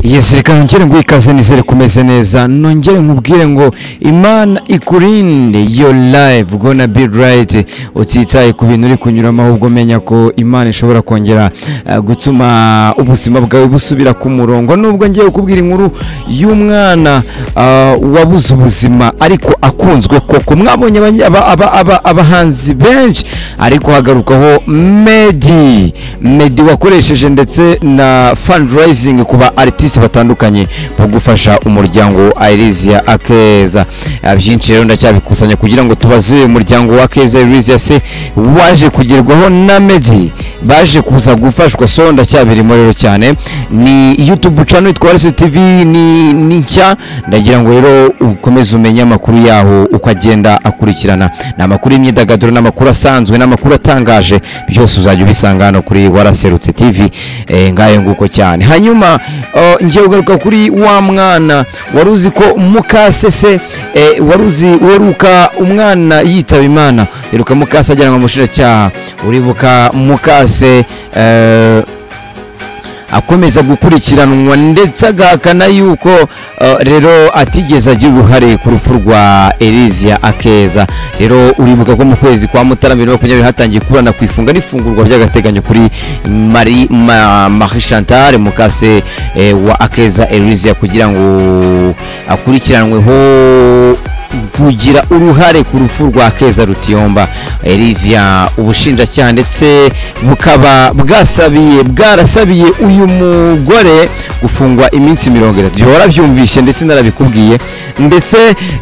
yizirika nongere ngo ikaze nizere kumeze neza nongere nkubwire ngo imana ikurinde yo live gonna be right utitaye ku bintu uri kunyuramo ahubwo umenya ko imana ishobora kongera eh, gutuma ubuzima bwawe busubira ku murongo nubwo ngiye kukubwira inkuru y'umwana ah, wabuze ubuzima ariko akunzwe koko mwabonye abanye- aba- aba- aba- abahanzi benshi ariko hagarukaho medi medi wakoresheje ndetse na fundraising ku ba artiste batandukanye mu gufasha umuryango Irizia Akeza Ah, byinshi rero ndacyabikusanya kugira ngo tubaze uyu muryango wa Akeza Irizia se waje kugerwaho na medi baje kuza gufashwa so ndacyabirimo rero cyane ni YouTube channel yitwa Warisi TV ni ni nshya ndagira ngo rero ukomeze umenye amakuru yaho uko agenda akurikirana ni amakuru y'imyidagaduro n'amakuru asanzwe n'amakuru atangaje byose uzajya ubisanga hano kuri waraserutse TV eh, ngayo nguko cyane hanyuma uh, ngiye kugaruka kuri wa mwana wari uzi ko mukasese eh, wari uzi weruka umwana yitaba imana yeruka mukase ajyanwa mu bushinjacyaha uribuka mukase eh, akomeza gukurikiranwa ndetse agahakana yuko eh, rero atigeze agira uruhare ku rupfu rwa Elizia Akeza rero uribuka ko mu kwezi kwa Mutara bibiri na makumyabiri hatangiye kuburana ku ifunga n'ifungurwa by'agateganyo kuri Marie Ma- Marie Chantal Mukase eh, wa Akeza Elizia kugira ngo akurikiranweho kugira uruhare ku rupfu rwa keza rutiyomba elizia ubushinjacyaha ndetse bukaba bwasabiye bwarasabiye uyu mugore gufungwa iminsi mirongo itatu bihora byumvishe ndetse narabikubwiye ndetse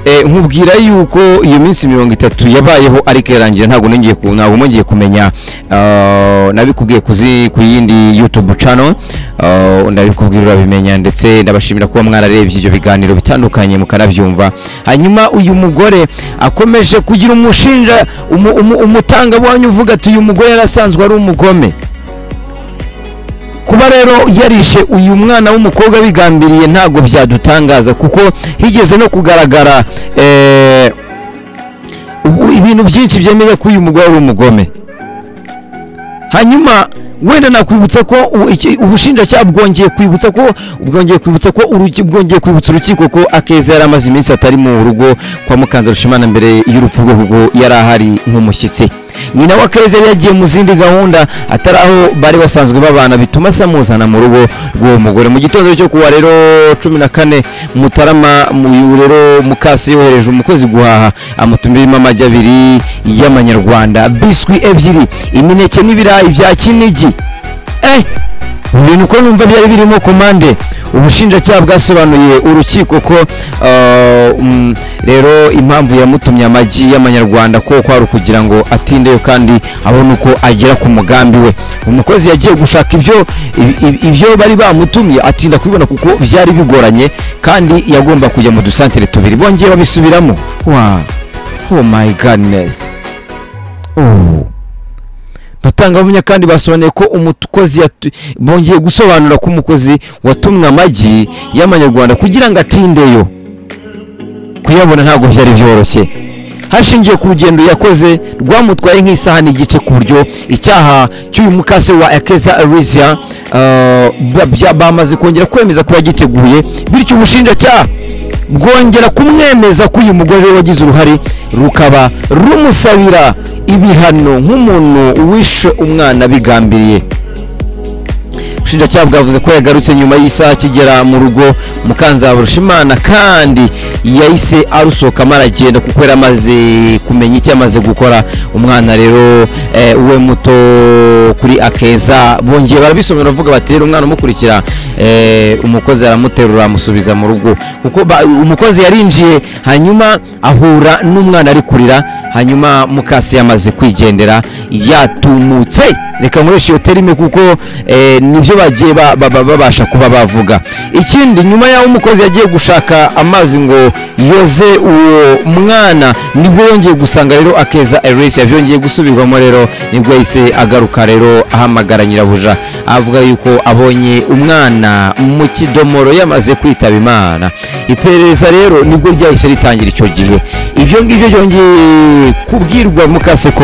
eh, nkubwira yuko iyo minsi mirongo itatu yabayeho ariko yarangira ntabwo nongeye ku- ntabwo mwongeye kumenya ah, nabikubwiye kuzi ku yindi youtube channel ah, ndabikubwira urabimenya ndetse ndabashimira kuba mwararebye ibyo biganiro bitandukanye mukanabyumva hanyuma uyu mugore akomeje kugira umushinja umu- umu- umutangabuhamya uvuga ati uyu mugore yarasanzwe ari umugome kuba rero yarishe uyu mwana w'umukobwa bigambiriye ntabwo byadutangaza kuko higeze no kugaragara eh, ubu- ibintu byinshi byemeza ko uyu mugore ari umugome hanyuma wenda nakwibutsa ko u- iki- ubushinjacyaha bwongeye kwibutsa ko bwongeye kwibutsa ko uruki- bwongeye kwibutsa urukiko ko akeza yari amaze iminsi atari mu rugo kwa mukanza rushimana mbere y'urupfu rwe kuko yari ahari nk'umushyitsi nyina wa akeza yari yagiye mu zindi gahunda atari aho bari basanzwe babana bituma se amuzana mu rugo rw'uwo mugore mu gitondo cyo kuwa rero cumi na kane mutarama mu uyu rero mukasi yohereje umukozi guhaha amutumiramo amagi abiri y'amanyarwanda biswi ebyiri imineke n'ibirayi bya kinigi eh ibintu uko numva byari birimo komande ubushinjacyaha bwasobanuye urukiko ko ah, mm, rero impamvu yamutumye amagi y'amanyarwanda ko kwari ukugira ngo atindeyo kandi abone uko agera ku mugambi we umukozi yagiye gushaka ibyo ibi- ibi- ibyo bari bamutumye atinda kubibona kuko byari bigoranye kandi yagomba kujya mu dusantere tubiri bongeye babisubiramo wa oh my goodness oh batangabuhamya kandi basobanuye ko umukozi yatu- bongeye gusobanura ko umukozi watumwe amagi y'amanyarwanda kugira ngo atindeyo kuyabona ntabwo byari byoroshye hashingiwe ku rugendo yakoze rwamutwaye nk'isaha n'igice ku buryo icyaha cy'uyu mukase wa akeza arisia bamaze kongera kwemeza ko yagiteguye bityo ubushinjacyaha bwongera kumwemeza ko uyu mugore we wagize uruhare rukaba rumusabira ibihano nk'umuntu wishe umwana bigambiriye ubushinjacyaha bwavuze ko yagarutse nyuma y'isaha akigera mu rugo mukanzaburushimana kandi yahise arusohokamo aragenda kuko yari amaze kumenya icyo amaze gukora umwana rero eh, we muto kuri akeza bongeye barabisobanura bavuga bati rero umwana umukurikira eh, umukozi aramuterura amusubiza mu rugo kuko ba- umukozi yarinjiye hanyuma ahura n'umwana ari kurira hanyuma mukasi yamaze kwigendera yatumutse reka nkoreshe iyo terime kuko eh, nibyo bagiye ba- ba- ba- babasha kuba bavuga ikindi nyuma y'aho umukozi yagiye gushaka amazi ngo yoze uwo mwana nibwo yongeye gusanga rero akeza erisi byongeye gusubirwamo rero nibwo yahise agaruka rero ahamagara nyirabuja avuga yuko abonye umwana mu kidomoro yamaze kwitaba imana iperereza rero nibwo ryahise ritangira icyo gihe ibyo ngibyo byongeye kubwirwa mukase ko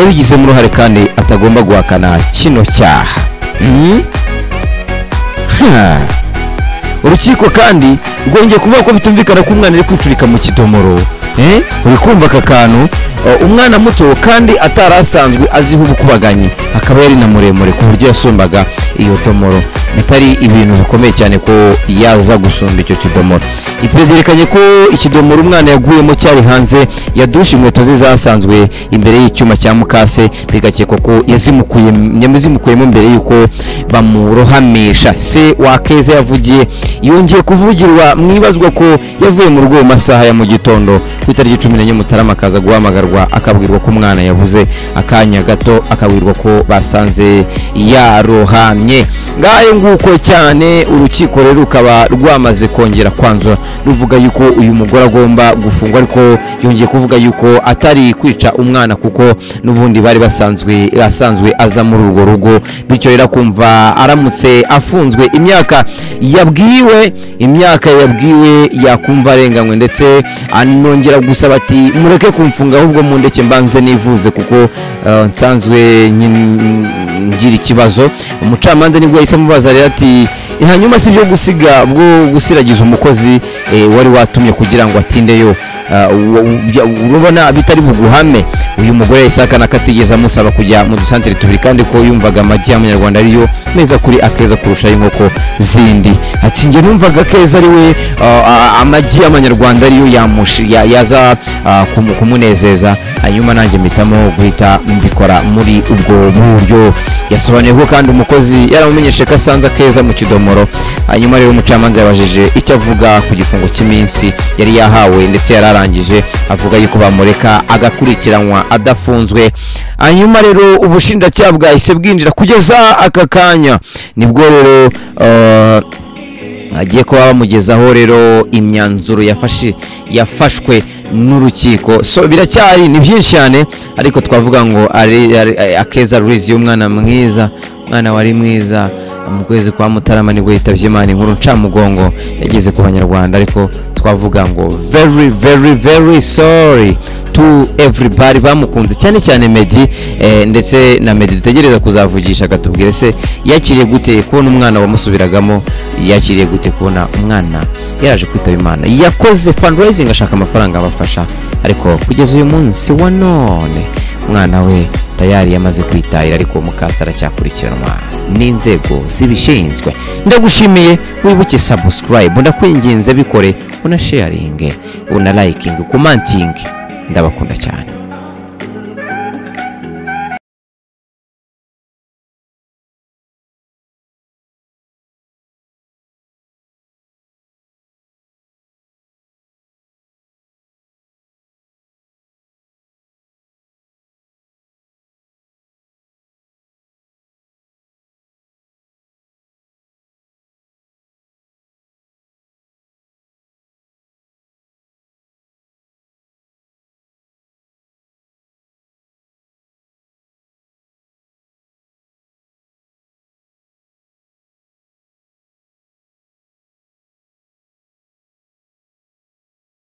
yabigizemo uruhare kandi atagomba guhakana kino cyaha Hmm? Ha. urukiko kandi rwongeye kuvuga ko bitumvikana ko umwana ari kwicurika mu kidomoro eh uri kumva aka kantu Eh, umwana muto kandi atari asanzwe aziho ubukubaganyi akaba yari na muremure ku buryo yasumbaga iyo domoro bitari ibintu bikomeye cyane ko yaza gusumba icyo kidomoro iperereza ryerekanye ko ikidomoro umwana yaguyemo cyari hanze yadushe inkweto ze zasanzwe imbere y'icyuma cya mukase bigakekwa ko yazimukuye yamuzimukuyemo mbere y'uko bamurohamisha se wakeza yavugiye yongeye kuvugirwa mu ibazwa ko yavuye mu rugo mu masaha ya mu gitondo ku itariki cumi n'enye mutarama akaza guhamagarwa akabwirwa ko umwana yabuze akanya gato akabwirwa ko basanze yarohamye ngayo nguko cyane urukiko rero rukaba rwamaze kongera kwanzura ruvuga yuko uyu mugore agomba gufungwa ariko yongeye kuvuga yuko atari kwica umwana kuko n'ubundi bari basanzwe asanzwe aza muri urwo rugo bityo rero akumva aramutse afunzwe imyaka yabwiwe imyaka yabwiwe yakumva arenganywe ndetse anongera gusaba ati mureke kumfunga ahubwo mundeke mbanze nivuze kuko eh, nsanzwe nyin- ngira ikibazo umucamanza nibwo yahise amubaza rero ati hanyuma si ibyo gusiga bwo gusiragiza umukozi eh, wari watumye kugira ngo atindeyo Ah, u- u- bya- urabona bitari buguhame uyu mugore yahise ahakana ko atigeze amusaba kujya mu dusantere tubiri kandi ko yumvaga amagi y'amanyarwanda ariyo meza kuri akeza kurusha y'inkoko zindi ati njye numvaga akeza ari we ah, ah, amagi y'amanyarwanda ariyo yamushi- ya- yaza ah, kumu- kumunezeza hanyuma nanjye mpitamo guhita mbikora muri ubwo buryo yasobanuye ko kandi umukozi yaramumenyeshe ko asanze akeza mu kidomoro hanyuma rero umucamanza yabajije icyo avuga ku gifungo cy'iminsi yari yahawe ndetse yari arangije avuga yuko bamureka agakurikiranwa adafunzwe hanyuma rero ubushinjacyaha bwahise bwinjira kugeza aka kanya nibwo rero eh, agiye kuba bamugezaho rero imyanzuro yafashe yafashwe n'urukiko so biracyari ni byinshi cyane ariko twavuga ngo ari- ari- akeza rurizi y'umwana mwiza umwana wari mwiza mu kwezi kwa mutarama nibwo yitabye imana inkuru ncamugongo yageze ku banyarwanda ariko twavuga ngo very very very sorry to everybody bamukunze cyane cyane Meddy eh, ndetse na Meddy dutegereza kuzavugisha akatubwira se yakiriye gute kubona umwana wamusubiragamo yakiriye gute kubona umwana yaraje kwitaba imana yakoze fundraising ashaka amafaranga abafasha ariko kugeza uyu munsi wa none umwana we tayari yamaze kwitahira ariko mukasa aracyakurikiranwa n'inzego zibishinzwe ndagushimiye wibuke subscribe ndakwinginze bikore una sharinge una liking commenting ndabakunda cyane